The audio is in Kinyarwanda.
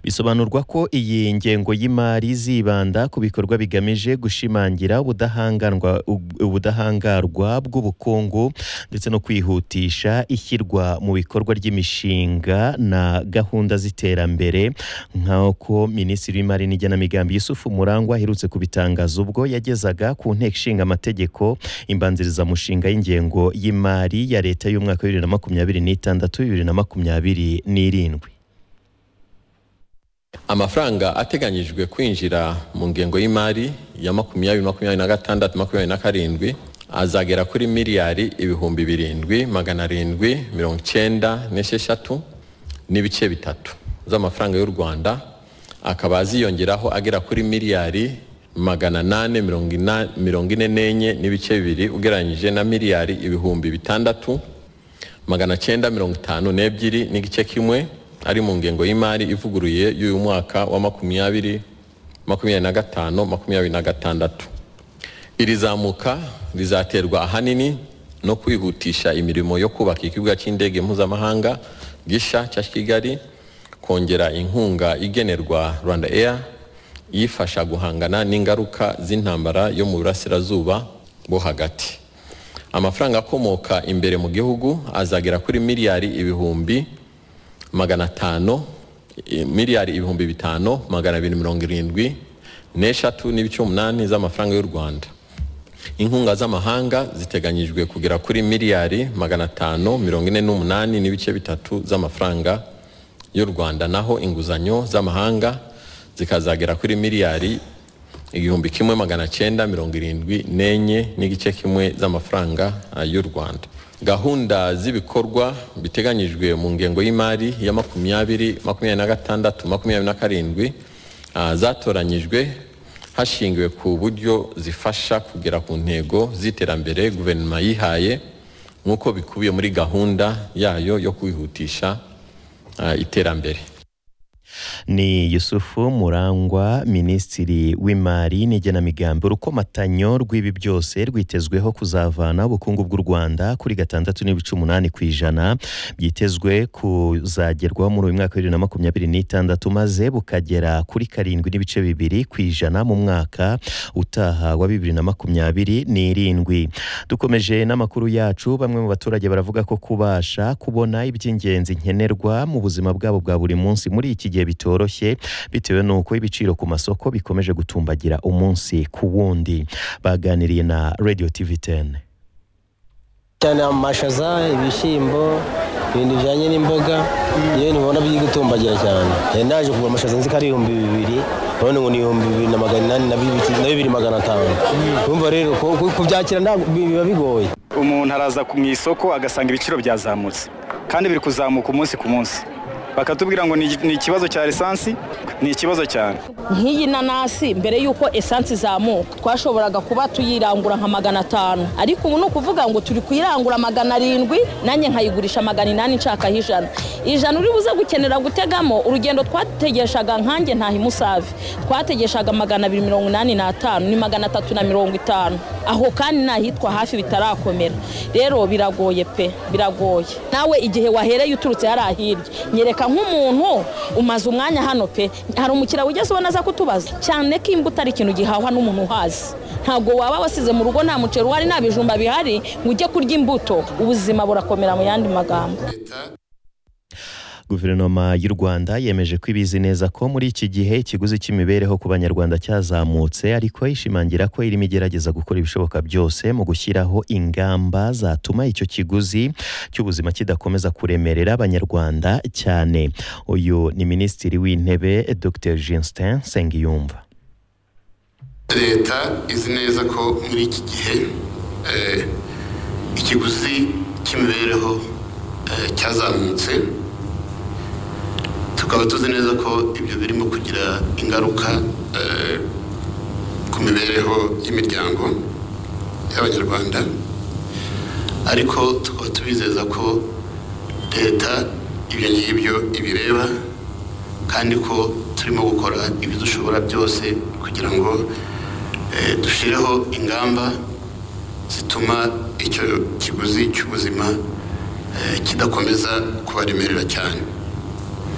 bisobanurwa ko iyi ngengo y'imari izibanda ku bikorwa bigamije gushimangira ubudahangarwa ubudahangarwa bw'ubukungu ndetse no kwihutisha ishyirwa mu bikorwa ry'imishinga na gahunda z'iterambere nk'uko minisitiri w'imari n'igenamigambi yusufu murangwa aherutse kubitangaza ubwo yagezaga ku nteko ishinga amategeko imbanzirizamushinga y'ingengo y'imari ya leta y'umwaka wa bibiri na makumyabiri n'itandatu bibiri na makumyabiri n'irindwi amafaranga ateganyijwe kwinjira mu ngengo y'imari ya makumyabiri makumyabiri na gatandatu makumyabiri na karindwi azagera kuri miliyari ibihumbi birindwi magana arindwi mirongo icyenda n'esheshatu n'ibice bitatu z'amafaranga y'u rwanda akaba aziyongeraho agera kuri miliyari magana anane mirongo ine n'enye n'ibice bibiri ugereranyije na miliyari ibihumbi bitandatu magana cyenda mirongo itanu n'ebyiri n'igice kimwe ari mu ngengo y'imari ivuguruye y'uyu mwaka wa makumyabiri makumyabiri na gatanu makumyabiri na gatandatu iri zamuka rizaterwa ahanini no kwihutisha imirimo yo kubaka ikibuga cy'indege mpuzamahanga gisha cya kigali kongera inkunga igenerwa rwanda air yifasha guhangana n'ingaruka z'intambara yo mu burasirazuba bwo hagati amafaranga akomoka imbere mu gihugu azagera kuri miliyari ibihumbi magana atanu miliyari ibihumbi bitanu magana abiri mirongo irindwi n'eshatu n'ibice umunani z'amafaranga y'u rwanda inkunga z'amahanga ziteganyijwe kugera kuri miliyari magana atanu mirongo ine n'umunani n'ibice bitatu z'amafaranga y'u rwanda naho inguzanyo z'amahanga zikazagera kuri miliyari igihumbi kimwe magana cyenda mirongo irindwi n'enye n'igice kimwe z'amafaranga y'u rwanda gahunda z'ibikorwa biteganyijwe mu ngengo y'imari ya makumyabiri makumyabiri na gatandatu makumyabiri na karindwi zatoranyijwe hashingiwe ku buryo zifasha kugera ku ntego z'iterambere guverinoma yihaye nk'uko bikubiye muri gahunda yayo yo kwihutisha iterambere ni yusufu murangwa minisitiri w'imari n'igenamigambi urukomatanyo rw'ibi byose rwitezweho kuzavana ubukungu bw'u rwanda kuri gatandatu n'ibice umunani ku ijana byitezwe kuzagerwaho muri uyu mwaka wa bibiri na makumyabiri n'itandatu maze bukagera kuri karindwi n'ibice bibiri ku ijana mu mwaka utaha wa bibiri na makumyabiri n'irindwi dukomeje n'amakuru yacu bamwe mu baturage baravuga ko kubasha kubona iby'ingenzi nkenerwa mu buzima bwabo bwa buri munsi muri iki gihe bitoroshye bitewe n'uko ibiciro ku masoko bikomeje gutumbagira umunsi ku wundi baganiriye na radiyo tivi teni cyane amashaza ibishyimbo ibintu bijyanye n'imboga yewe ntibona biri gutumbagira cyane yari naje kugura amashaza nzi ko ari ibihumbi bibiri none ngo ni ibihumbi bibiri na magana inani na bibiri magana atanu urumva rero kubyakira biba bigoye umuntu araza mu isoko agasanga ibiciro byazamutse kandi biri kuzamuka umunsi ku munsi bakatubwira ngo ni ikibazo cya lisansi ni ikibazo cyane nk'iyi nanasi mbere y'uko esansi izamuka twashoboraga kuba tuyirangura nka magana atanu ariko ubu ni ukuvuga ngo turi kuyirangura magana arindwi nanjye nkayigurisha magana inani nshakaho ijana ijana uri buze gukenera gutegamo urugendo twategeshaga nkanjye ntahimusave twategeshaga magana abiri mirongo inani n'atanu ni magana atatu na mirongo itanu aho kandi n'ahitwa hafi bitarakomera rero biragoye pe biragoye nawe igihe wahereye uturutse hariya hirya nyereka nk'umuntu umaze umwanya hano pe hari umukiriya ugeze ubona aza kutubaza cyane ko imbuto ari ikintu gihahwa n'umuntu uhazi ntabwo waba wasize mu rugo nta muceri uhari nta bijumba bihari ngo ujye kurya imbuto ubuzima burakomera mu yandi magambo guverinoma y'u rwanda yemeje ko ibizi neza ko muri iki gihe ikiguzi cy'imibereho ku banyarwanda cyazamutse ariko ishimangira ko irimo igerageza gukora ibishoboka byose mu gushyiraho ingamba zatuma icyo kiguzi cy'ubuzima kidakomeza kuremerera abanyarwanda cyane uyu ni minisitiri w'intebe dr Justin sengiyumva leta izi neza ko muri iki gihe ikiguzi cy'imibereho cyazamutse tukaba tuzi neza ko ibyo birimo kugira ingaruka ku mibereho y'imiryango y'abanyarwanda ariko tukaba tubizeza ko leta ibyo ngibyo ibireba kandi ko turimo gukora ibyo dushobora byose kugira ngo dushyireho ingamba zituma icyo kiguzi cy'ubuzima kidakomeza kubaremerera cyane